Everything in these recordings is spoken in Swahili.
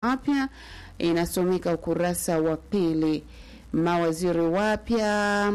wapya inasomeka ukurasa wa pili. Mawaziri wapya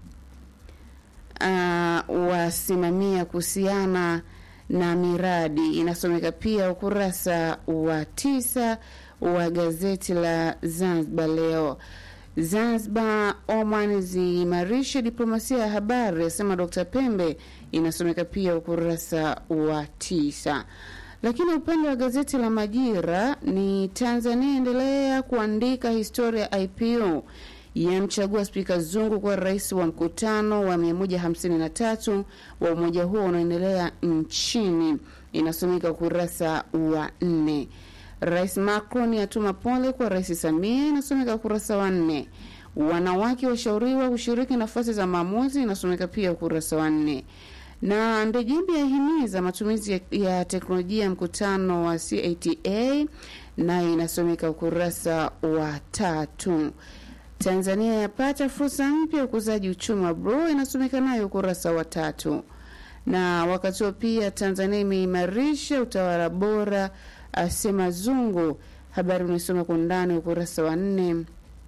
uh, wasimamia kuhusiana na miradi inasomeka pia ukurasa wa tisa wa gazeti la Zanzibar Leo. Zanzibar, Oman ziimarishe diplomasia ya habari, asema Dr. Pembe, inasomeka pia ukurasa wa tisa. Lakini upande wa gazeti la Majira ni Tanzania endelea kuandika historia ya IPO yamchagua Spika Zungu kuwa rais wa mkutano wa 153 wa umoja huo unaoendelea nchini, inasomeka ukurasa wa nne. Rais Macron atuma pole kwa Rais Samia, inasomeka ukurasa wa nne. Wanawake washauriwa kushiriki nafasi za maamuzi, inasomeka pia ukurasa wa nne. Na Ndejembi yahimiza matumizi ya, ya teknolojia ya mkutano wa CATA, nayo inasomeka ukurasa wa tatu. Tanzania yapata fursa mpya ya ukuzaji uchumi wa bro, inasomeka nayo ukurasa wa tatu. Na wakati huo pia Tanzania imeimarisha utawala bora, asema Zungu. Habari unaisoma kwa undani ukurasa wa nne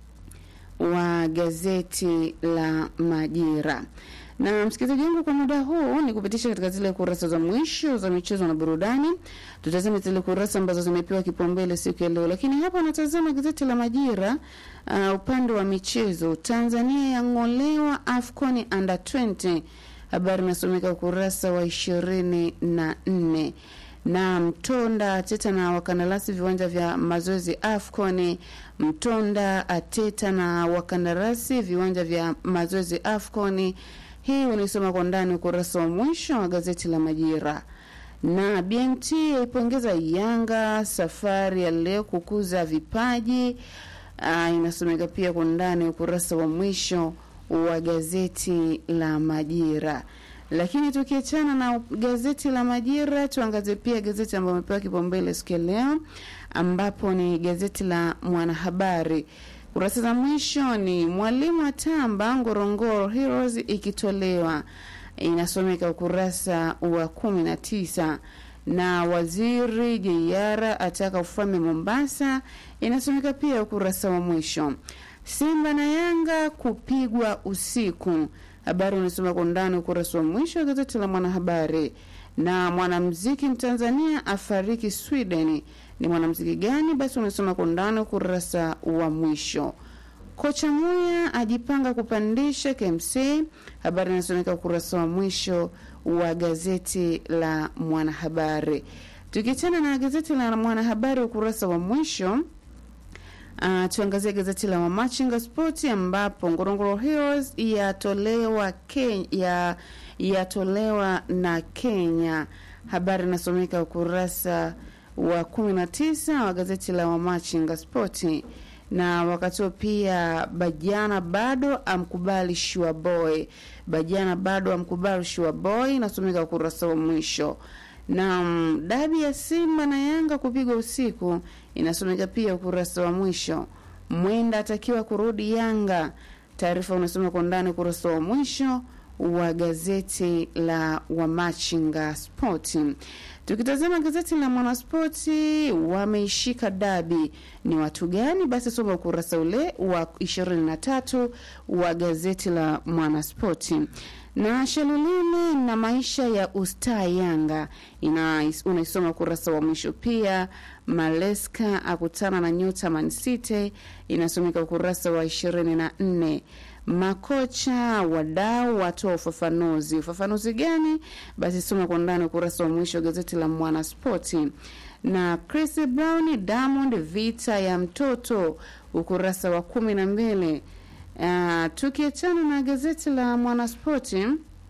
wa gazeti la Majira. Na msikilizaji wangu, kwa muda huu ni kupitisha katika zile kurasa za mwisho za michezo na burudani. Tutazame zile kurasa ambazo zimepewa kipaumbele siku ya leo, lakini hapa natazama gazeti la Majira. Uh, upande wa michezo, Tanzania yang'olewa AFCON under 20. Habari inasomeka ukurasa wa ishirini na nne na Mtonda Ateta na wakandarasi viwanja vya mazoezi AFCON. Mtonda Ateta na wakandarasi viwanja vya mazoezi AFCON. Hii unaisoma kwa ndani ukurasa wa mwisho wa gazeti la Majira. Na BMT yaipongeza Yanga safari ya leo kukuza vipaji. Aa, inasomeka pia kwa ndani ukurasa wa mwisho wa gazeti la Majira. Lakini tukiachana na gazeti la Majira, tuangazie pia gazeti ambayo amepewa kipaumbele siku ya leo, ambapo ni gazeti la Mwanahabari. Kurasa za mwisho ni mwalimu atamba Ngorongoro Heroes ikitolewa, inasomeka ukurasa wa kumi na tisa na waziri Jeiara ataka ufalme Mombasa, inasomeka pia ukurasa wa mwisho. Simba na Yanga kupigwa usiku, habari unasoma kwa undani ukurasa wa mwisho wa gazeti la Mwanahabari. Na mwanamuziki Mtanzania afariki Sweden, ni mwanamuziki gani? Basi unasoma kwa undani ukurasa wa mwisho. Kocha Muya ajipanga kupandisha KMC, habari inasomeka ukurasa wa mwisho wa gazeti la Mwanahabari. Tukiachana na gazeti la Mwanahabari ukurasa wa mwisho Uh, tuangazie gazeti la Mamachinga Sport ambapo Ngorongoro Heroes yatolewa ya yatolewa na Kenya. Habari inasomeka ukurasa wa 19 wa gazeti la Mamachinga Sport. Na wakati huo pia Bajana bado amkubali Shua Boy, Bajana bado amkubali Shua Boy, inasomeka ukurasa wa mwisho na dabi ya Simba na Yanga kupigwa usiku inasomeka pia ukurasa wa mwisho. Mwenda atakiwa kurudi Yanga, taarifa unasoma kwa ndani ukurasa wa mwisho wa gazeti la Wamachinga Sport. Tukitazama gazeti la Mwanaspoti, wameishika dabi ni watu gani? Basi soma ukurasa ule wa ishirini na tatu wa gazeti la Mwanaspoti na Shalulile na maisha ya ustaa Yanga ina unaisoma ukurasa wa mwisho. Pia Maleska akutana na nyota Man City inasomeka ukurasa wa ishirini na nne. Makocha wadau watoa ufafanuzi. Ufafanuzi gani? Basi soma kwa ndani ukurasa wa mwisho wa gazeti la Mwanaspoti. Na Chris Brown Diamond vita ya mtoto ukurasa wa kumi na mbili. Uh, tukiachana na gazeti la Mwanaspoti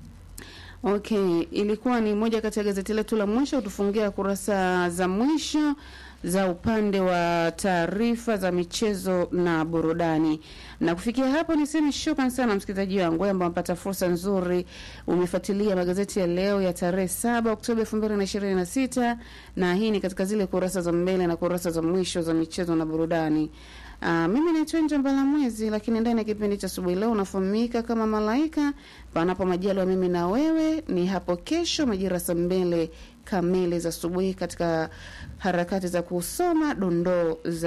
okay, ilikuwa ni moja kati ya gazeti letu la mwisho kutufungia kurasa za mwisho za upande wa taarifa za michezo na burudani. Na kufikia hapo, niseme shukran sana msikilizaji wangu ambao amepata fursa nzuri, umefuatilia magazeti ya leo ya tarehe saba Oktoba elfu mbili na ishirini na sita na hii ni katika zile kurasa za mbele na kurasa za mwisho za michezo na burudani. Uh, mimi naitwa Njambala Mwezi, lakini ndani ya kipindi cha asubuhi leo unafahamika kama Malaika. Panapo majaliwa mimi na wewe ni hapo kesho majira saa mbili kamili za asubuhi katika harakati za kusoma dondoo za